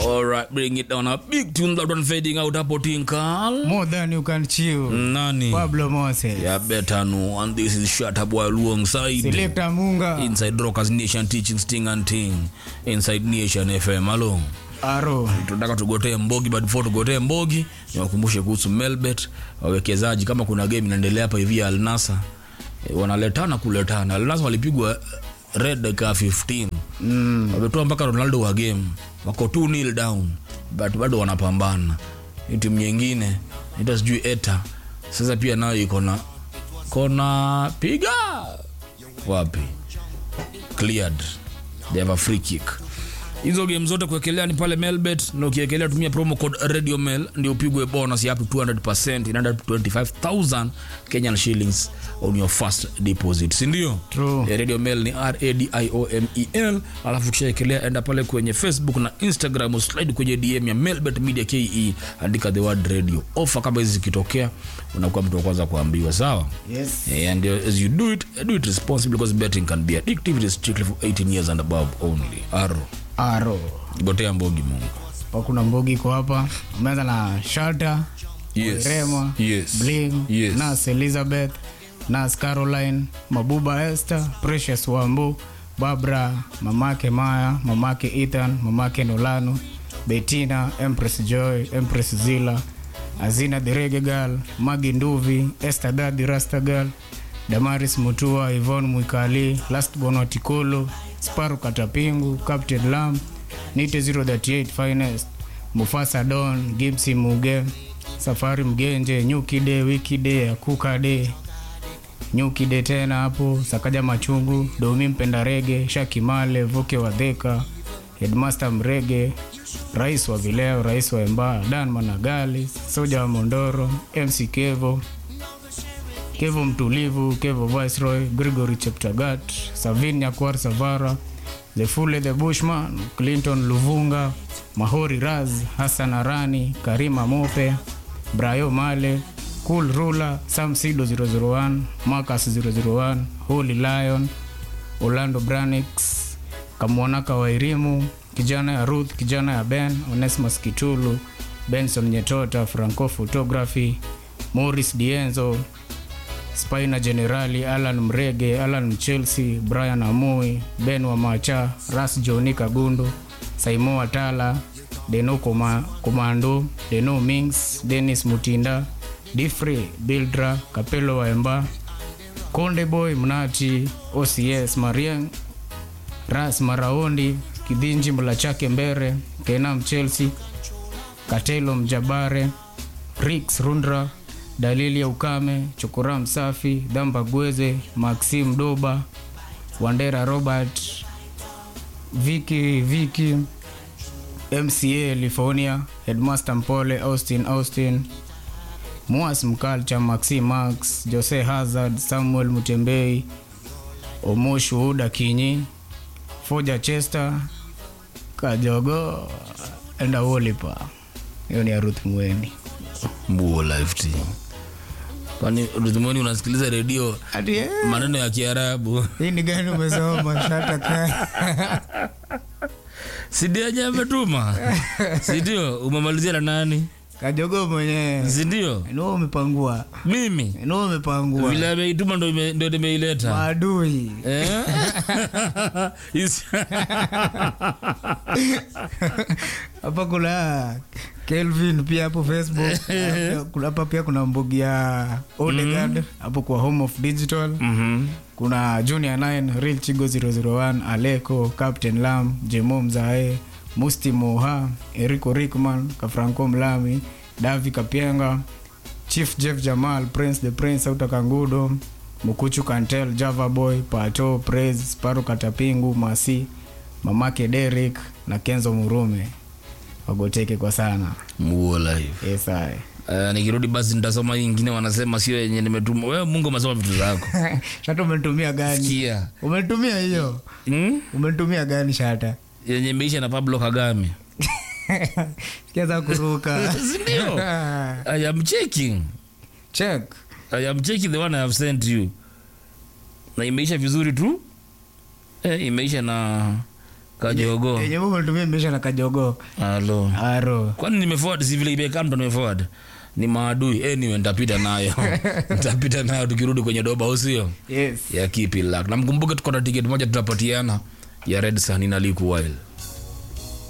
All right, bring it down. A big tune that one fading out hapo Tinkal. More than you can chew. Nani? Pablo Moses. Yeah, better know. And this is Shatta Boy alongside Selector Munga. Inside Rockers Nation teaching sting and ting. Inside Nation FM. Hello. Aro. tunataka tugotee mbogi but before tugotee mbogi niwakumbushe kuhusu melbet wawekezaji kama kuna game inaendelea hapa hivi ya alnasa e, wanaletana kuletana alnasa walipigwa red dakika 15 mm. wametoa mpaka ronaldo wa game wako 2 nil down but bado wanapambana Hii timu nyingine ita sijui eta sasa pia nayo iko na kona piga wapi cleared they have a free kick hizo game zote kuekelea ni pale melbet na ukiekelea tumia promo code radio mail ndio upigwe bonus ya up to 200% inaenda to 25000 kenyan shillings on your first deposit sindio True. Eh, radio mail ni radiomel alafu kishaekelea enda pale kwenye facebook na instagram uslide kwenye dm ya melbet media ke andika the word radio ofa kama hizi zikitokea unakuwa mtu wa kwanza kuambiwa sawa Yes. Eh, and uh, as you do it do it responsibly because betting can be addictive it is strictly for 18 years and above only aro Aro. gotea mbogi mungu Pa kuna mbogi iko hapa. Umeanza na Shelter. Yes. Rema. Yes. Bling. Yes. Nas Elizabeth. Nas Caroline. Mabuba Esther. Precious Wambu. Barbara. Mamake Maya. Mamake Ethan. Mamake Nolano. Bettina. Empress Joy. Empress Zila. Azina the Reggae Girl. Magi Nduvi. Esther Daddy Rasta Girl. Damaris Mutua, Yvonne Mwikali, Last Bono Tikolo, Sparu Katapingu, Captain Lam, Nite 038 Finest, Mufasa Don, Gibsi Muge, Safari Mgenje, Nyuki Day, Wiki Day, Akuka Day, Nyuki Day tena hapo, Sakaja Machungu, Domi Mpenda Rege, Shaki Male, Vuke Wadheka, Headmaster Mrege, Rais wa Vileo, Rais wa Emba, Dan Managali, Soja wa Mondoro, MC Kevo, Kevo Mtulivu, Kevo Viceroy, Gregory Cheptagat, Savin Nyakwar Savara, The Fule the Bushman, Clinton Luvunga, Mahori Raz, Hassan Arani, Karima Mope, Brayo Male, Cool Rula, Sam Sido 001, Marcus 001, Holy Lion, Orlando Branix, Kamwanaka Wairimu, kijana ya Ruth, kijana ya Ben, Onesmus Kitulu, Benson Nyetota, Franco Photography, Morris Dienzo, Spina Generali, Alan Mrege, Alan Mchelsea, Brian Amui, Ben wa Macha, Ras Joni Kagundu, Saimo Watala, Deno Koma, Komando, Deno Mings, Dennis Mutinda, Difrey, Bildra, Kapelo Waemba, Konde Boy Mnati, OCS Mariang, Ras Maraondi, Kidhinji Mlachake Mbere, Kenam Chelsea, Katelo Mjabare, Rix Rundra, Dalili ya Ukame, Chokora Msafi, Dhamba Gweze, Maxim Doba, Wandera Robert, Viki Viki, MCA Lifonia, Headmaster Mpole, Austin Austin, Muas Mkalcha, Maxi Max, Jose Hazard, Samuel Mutembei, Omoshu Uda Kinyi, Foja Chester, Kajogo, enda Wolipa. Hiyo ni ya Ruth Mweni. mbuo live team kwani rudhumoni unasikiliza redio Ati, eh, maneno ya kiarabu hii ni gani umesoma shata ka sidiaja ametuma sindio umemalizia na nani kajogo mwenyewe sindio no umepangua mimi no umepangua vile ameituma ndo ime- ndo nimeileta maadui Eh? Isi- hapa kuna kelvin pia hapo facebook Kuna- hapa pia kuna mbugi ya olegard hapo kwa home of digital Mhm. kuna junior 9 real chigo 001 aleko captain lam jemo mzae musti moha erico rickman kafranco mlami davi kapienga chief jeff jamal prince the prince auta kangudo mukuchu kantel java boy pato praise sparo katapingu masi mamake derik na kenzo murume wagoteke kwa sana mbuo live yesae Uh, nikirudi basi nitasoma hii ingine wanasema sio yenye nimetuma wewe mungu umesoma vitu zako shata umetumia gani kia umetumia hiyo hmm? umetumia gani shata yenye imeisha na pablo kagame sikiaza kuruka sindio i am checking check i am checking the one i have sent you na imeisha vizuri tu eh, imeisha na kajogo yenye wewe ulitumia imeisha na kajogo halo aro kwani nimeforward si vile imekaa ndo nimeforward ni maadui anyway nitapita nayo nitapita nayo tukirudi kwenye doba usio yes ya kipi lak na mkumbuke tuko na tiketi moja tutapatiana ya red sun ina liku wild